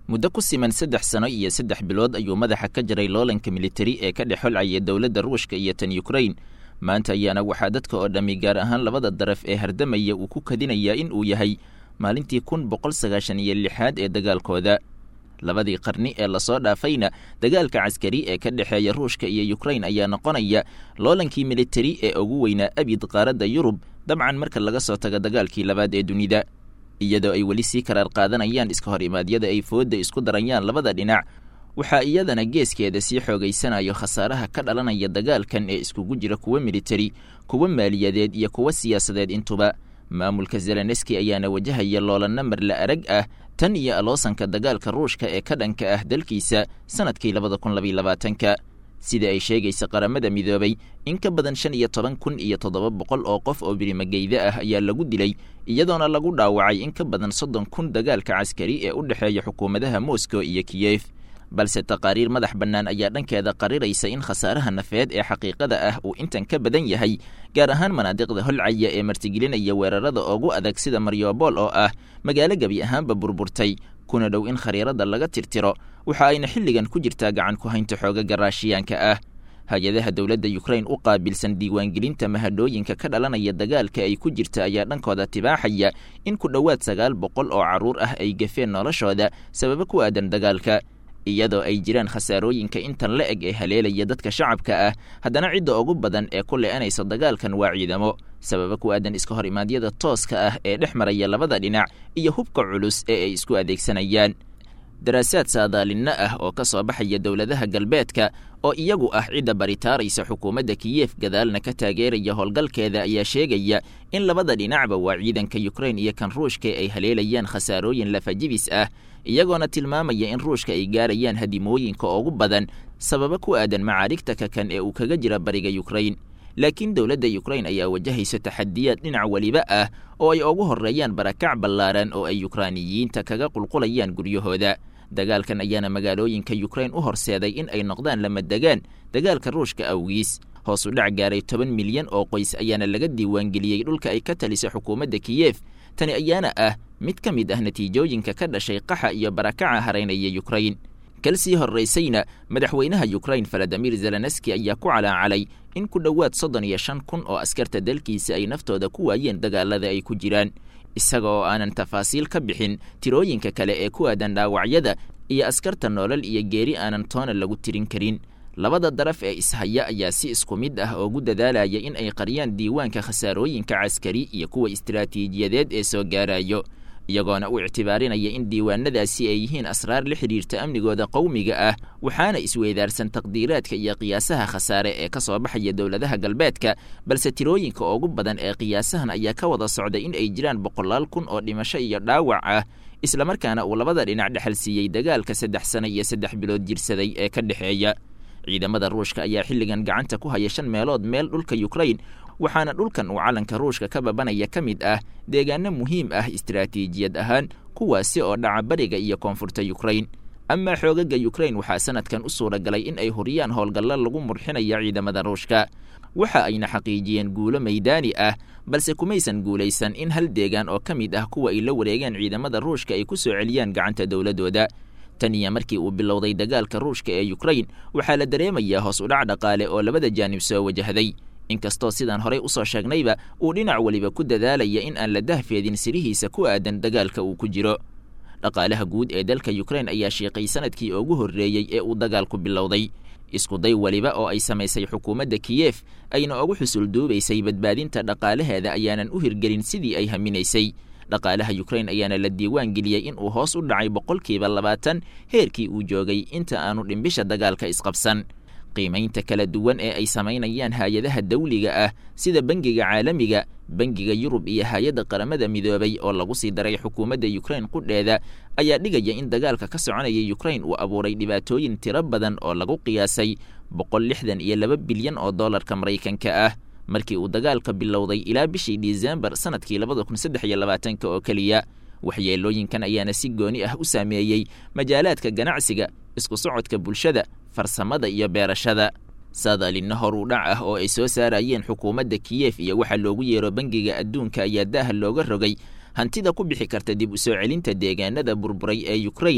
muddo ku siman saddex sano iyo saddex bilood ayuu madaxa ka jaray loolanka militari ee ka dhex holcaya dowladda ruushka iyo tan yukrain maanta ayaana waxaa dadka oo dhammi gaar ahaan labada daraf ee hardamaya uu ku kadinayaa in uu yahay maalintii kun boqol sagaashan iyo lixaad ee dagaalkooda labadii qarni ee lasoo dhaafayna dagaalka caskari ee ka dhexeeya ruushka iyo yukrain ayaa noqonaya loolankii militari ee ugu weynaa abid qaaradda yurub dabcan marka laga soo tago dagaalkii labaad ee dunida iyadoo ay weli sii karaar qaadanayaan iska hor imaadyada ay foodda isku darayaan labada dhinac waxaa iyadana geeskeeda sii xoogaysanayo khasaaraha ka dhalanaya dagaalkan ee iskugu jira kuwa militari kuwa maaliyadeed iyo kuwa siyaasadeed intuba maamulka zelenski ayaana wajahaya loolanna marla arag ah tan iyo aloosanka dagaalka ruushka ee ka dhanka ah dalkiisa sannadkii labada kun labaiy labaatanka sida ay sheegaysa qaramada midoobay in ka badan shan iyo toban kun iyo toddoba boqol oo qof oo birimageyda ah ayaa lagu dilay iyadoona lagu dhaawacay in ka badan soddon kun dagaalka caskari ee u dhexeeya xukuumadaha moscow iyo kiyef balse taqaariir madax bannaan ayaa dhankeeda qariraysa in khasaaraha nafeed ee xaqiiqada ah uu intan ka badan yahay gaar ahaan manaadiqda holcaya ee martigelinaya weerarada ugu adag sida maryobol oo ah magaalo gebi ahaanba burburtay kuna dhow in khariirada laga tirtiro waxa ayna xilligan ku jirtaa gacan ku haynta xoogaga raashiyaanka ah hay-adaha dowladda yukrain u qaabilsan diiwaangelinta mahadhooyinka ka dhalanaya dagaalka ay ku jirta ayaa dhankooda tibaaxaya in ku dhowaad sagaal boqol oo carruur ah ay gafeen noloshooda sababo ku aadan dagaalka iyadoo ay jiraan khasaarooyinka intan la eg ee haleelaya dadka shacabka ah haddana cidda ugu badan ee ku le-anaysa dagaalkan waa ciidamo sababa ku aadan iska hor imaadyada tooska ah ee dhex maraya labada dhinac iyo hubka culus ee ay isku adeegsanayaan daraasaad saadaalinno ah oo ka soo baxaya dowladaha galbeedka oo iyagu ah cidda baritaaraysa xukuumadda kiyef gadaalna ka taageeraya howlgalkeeda ayaa sheegaya in labada dhinacba waa ciidanka yukrain iyo kan ruushka ay haleelayaan khasaarooyin lafajibis ah iyagoona tilmaamaya in ruushka ay gaarayaan hadimooyinka ugu badan sababa ku aadan macaarigta ka kan ee uu kaga jira bariga yukrain laakiin dowladda yukrain ayaa wajahaysa taxadiyaad dhinac weliba ah oo ay ugu horreeyaan barakac ballaaran oo ay yukraaniyiinta kaga qulqulayaan guryahooda dagaalkan ayaana magaalooyinka yukrain u horseeday in ay noqdaan lama degaan dagaalka ruushka awgiis hoos u dhac gaaray toban milyan oo qoys ayaana laga diiwaangeliyey dhulka ay ka talisa xukuumadda kiyef tani ayaana ah mid ka mid ah natiijooyinka ka dhashay qaxa iyo barakaca haraynaya yukrain kalsii horraysayna madaxweynaha yukrain valadimir zelenski ayaa ku calaacalay in ku dhowaad soddon iyo shan kun oo askarta dalkiisa ay naftooda ku waayeen dagaalada ay ku jiraan isaga oo aanan tafaasiil ka bixin tirooyinka kale ee ku aadan dhaawacyada iyo askarta noolal iyo geeri aanan toona lagu tirin karin labada daraf ee ishaya ayaa si isku mid ah oogu dadaalaya in ay qariyaan diiwaanka khasaarooyinka caskari iyo kuwa istiraatiijiyadeed ee soo gaarayo iyagoona u ictibaarinaya in diiwaanadaasi ay yihiin asraar la xidhiirta amnigooda qowmiga ah waxaana isweydaarsan taqdiiraadka iyo qiyaasaha khasaare ee ka soo baxaya dowladaha galbeedka balse tirooyinka ugu badan ee qiyaasahan ayaa ka wada socda in ay jiraan boqolaal kun oo dhimasho iyo dhaawac ah islamarkaana uu labada dhinac dhexal siiyey dagaalka saddex sano iyo saddex bilood jirsaday ee ka dhexeeya ciidamada ruushka ayaa xilligan gacanta ku haya shan meelood meel dhulka yukrain waxaana dhulkan uu calanka ruushka ka babanaya ka mid ah deegaano muhiim ah istiraatiijiyad ahaan kuwaasi oo dhaca bariga iyo koonfurta yukrain amaa xoogaga yukrain waxaa sanadkan u suura galay in ay huriyaan howlgallo lagu murxinaya ciidamada ruushka waxa ayna xaqiijiyeen guulo maydaani ah balse kumaysan guulaysan in hal deegaan oo ka mid ah kuwa ay la wareegeen ciidamada ruushka ay ku soo celiyaan gacanta dowladooda tan iyo markii uu bilowday dagaalka ruushka ee yukrain waxaa la dareemayaa hoos udhac dhaqaale oo labada jaanib soo wajahday inkastoo sidaan horey usoo sheegnayba uu dhinac weliba ku dadaalaya in aan la dahfeedin sirihiisa ku aadan dagaalka uu ku jiro dhaqaalaha guud ee dalka yukrain ayaa shiiqay sanadkii ugu horreeyey ee uu dagaalku bilowday iskuday weliba oo ay samaysay xukuumadda kiyef ayna ugu xusul duubaysay badbaadinta dhaqaalaheeda ayaanan u hirgelin sidii ay haminaysay dhaqaalaha yukrain ayaana la diiwaan geliyey in uu hoos u dhacay boqolkiiba labaatan heerkii uu joogay inta aanu dhimbisha dagaalka isqabsan qiimaynta kala duwan ee ay samaynayaan hay-adaha dawliga ah sida bangiga caalamiga bangiga yurub iyo hay-adda qaramada midoobay oo lagu sii daray xukuumadda yukrain qudheeda ayaa dhigaya in dagaalka ka soconaya yukrain uu abuuray dhibaatooyin tiro badan oo lagu qiyaasay boqol lixdan iyo laba bilyan oo dollarka maraykanka ah markii uu dagaalka bilowday ilaa bishii disembar sanadkii labada kun saddex iyo labaatanka oo keliya waxyeelooyinkan ayaana si gooni ah u saameeyey majaalaadka ganacsiga isku socodka bulshada farsamada iyo beerashada saadaalinna hor u dhac ah oo ay soo saarayeen xukuumadda kiyef iyo waxaa loogu yeero bangiga adduunka ayaa daaha looga rogay hantida ku bixi karta dib u soo celinta deegaanada burburay ee yukrain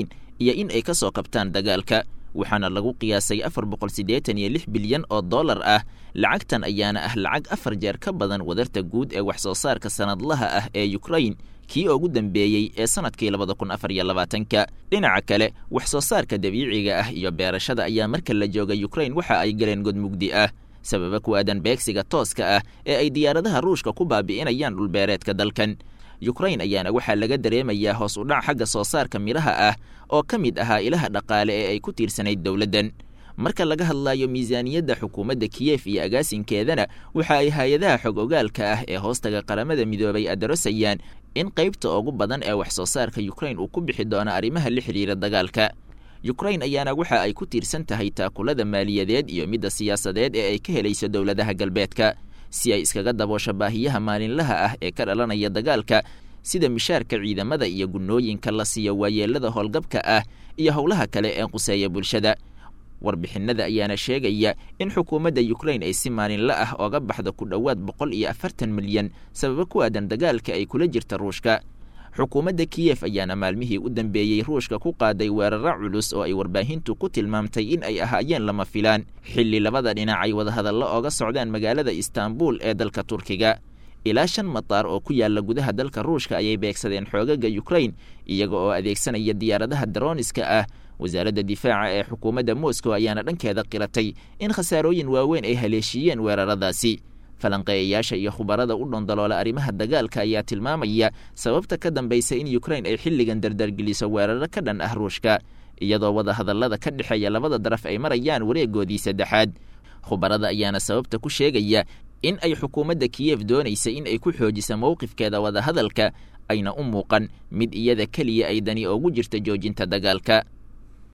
iyo in ay ka soo kabtaan dagaalka waxaana lagu qiyaasay afar boqol siddeetan iyo lix bilyan oo dollar ah lacagtan ayaana ah lacag afar jeer ka badan wadarta guud ee wax soo saarka sanadlaha ah ee ukrain kii ugu dambeeyey ee sanadkii labada kun afar iyo labaatanka dhinaca kale wax soo saarka dabiiciga ah iyo beerashada ayaa marka la jooga ukrain waxa ay galeen god mugdi ah sababa ku aadan beegsiga tooska ah ee ay diyaaradaha ruushka ku baabi'inayaan dhulbeereedka dalkan yukrain ayaana waxaa laga dareemayaa hoos u dhac xagga soo saarka midhaha ah oo ka mid ahaa ilaha dhaqaale ee ay ku tiirsanayd dowladdan marka laga hadlayo miisaaniyadda xukuumadda kiyef iyo agaasinkeedana waxa ay hay-adaha xog ogaalka ah ee hoostaga qaramada midoobay adarosayaan in qaybta ugu badan ee wax soo saarka yukrain uu ku bixi doono arrimaha la xidhiira dagaalka yukrain ayaana waxa ay ku tiirsan tahay taakulada maaliyadeed iyo midda siyaasadeed ee ay ka helayso dowladaha galbeedka si ay iskaga daboosho baahiyaha maalinlaha ah ee ka dhalanaya dagaalka sida mishaarka ciidamada iyo gunnooyinka la siiyo waayeelada howlgabka ah iyo howlaha kale ee quseeya bulshada warbixinada ayaana sheegaya in xukuumadda yukrain ay si maalinla ah ooga baxdo ku dhowaad boqol iyo afartan milyan sababo ku aadan dagaalka ay kula jirta ruushka xukuumadda kiyef ayaana maalmihii u dambeeyey ruushka ku qaaday weeraro culus oo ay warbaahintu ku tilmaamtay in ay ahaayeen lama filaan xilli labada dhinac ay wadahadallo ooga socdaan magaalada istaanbul ee dalka turkiga ilaa shan mataar oo ku yaala gudaha dalka ruushka ayay beegsadeen xoogaga yukrain iyaga oo adeegsanaya diyaaradaha daroniska ah wasaaradda difaaca ee xukuumadda moscow ayaana dhankeeda qiratay in khasaarooyin waaweyn ay haleeshiiyeen weeraradaasi falanqeeyayaasha iyo khubarada u dhondaloola arrimaha dagaalka ayaa tilmaamaya sababta ka dambaysa in yukrain ay xilligan dardargeliso weeraro ka dhan ah ruushka iyadoo wadahadallada ka dhexeeya labada daraf ay marayaan wareegoodii saddexaad khubarada ayaana sababta ku sheegaya in ay xukuumadda kiyef doonaysa in ay ku xoojiso mowqifkeeda wadahadalka ayna u muuqan mid iyada keliya ay dani ugu jirta joojinta dagaalka